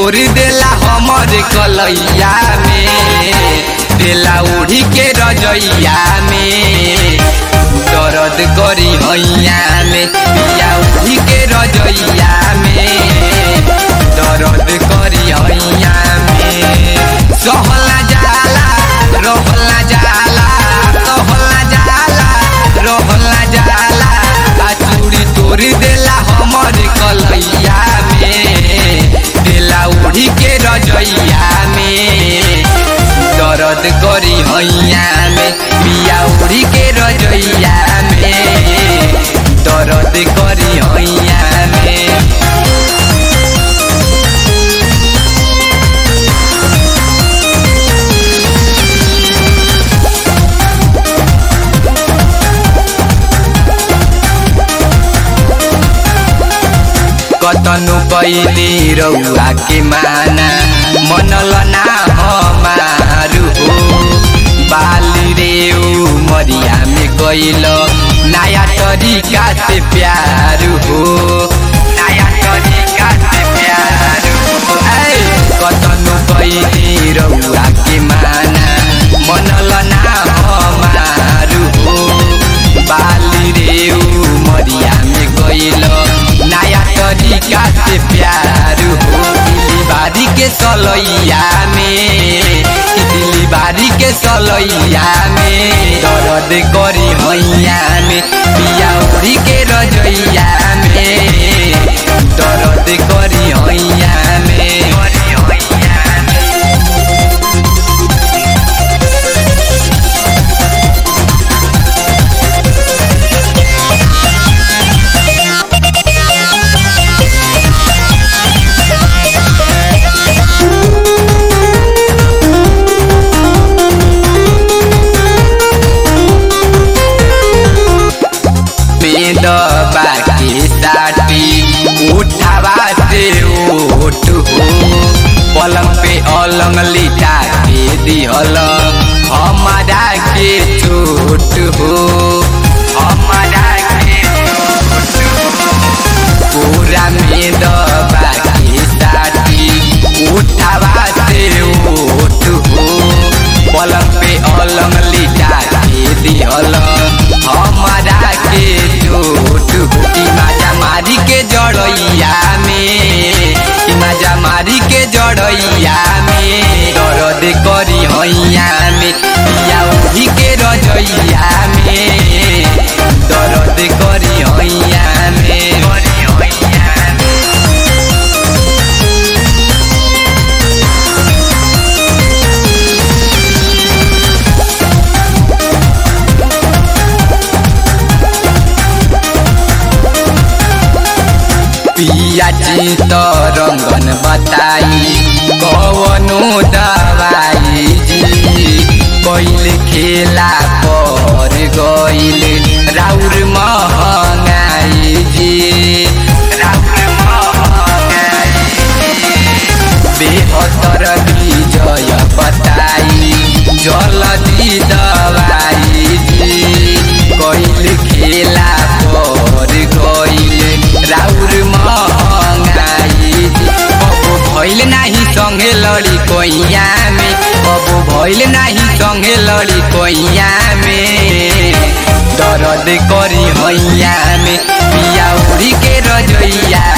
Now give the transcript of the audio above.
तोड़ देला हमर कलैया में देला उड़ी के रजैया में दर्द करी हैया में पिया उड़ी के रजैया में दर्द करी हैया में सहला जाला रहला जाला सहला जाला रहला जाला आ चूड़ी तोड़ देला हमर कलैया में देला उड़ी के रजैया में दर्द करी हैया में पिया उड़ी के रजैया में दर्द करी हैया में कतनु कैली रउआ के माना मनल ना हमारू हो बाली रे मरिया में कैल नया तरीका से प्यार हो नया तरीका से प्यार हो ऐ, कतनु कैली रउआ के माना मनल ना हमारू हो बाली रे मरिया में कैल नया तरीका से प्यार हो दिली बारी के सलैया में दिली बारी के सलैया में दर्द करी हैया में पिया उड़ी के रजैया में दर्द करी हैया में में दबा के साटी उठावा से ओट हो पलंग पे अलंग लिटा के दिहल हमारा के चोट हो हमारा के चोट हो पूरा में दबा के साटी उठावा से ओट हो पलंग पे अलंग लिटा के दिहल हमारा के चोट हो ई माजा मारी के जड़ैया में ई माजा मारी के जड़ैया में दर्द करी हैया में पिया उठी के रजैया में दर्द करी हैया में करी हैया में पिया चित रंगन बताई कवनो दवाई जी कैल खेला पर गईल राउर महंगाई जी राउर महंगाई बेहतर विजय बताई जल्दी दवाई जी कैल खेला पर गईल राउर महंगाई जी कबो भइल नाही संगे लड़ी कोइया में कबो भइल नाही संगे लड़ी कोइया में दर्द करी हैया में पिया उड़ी के रजैया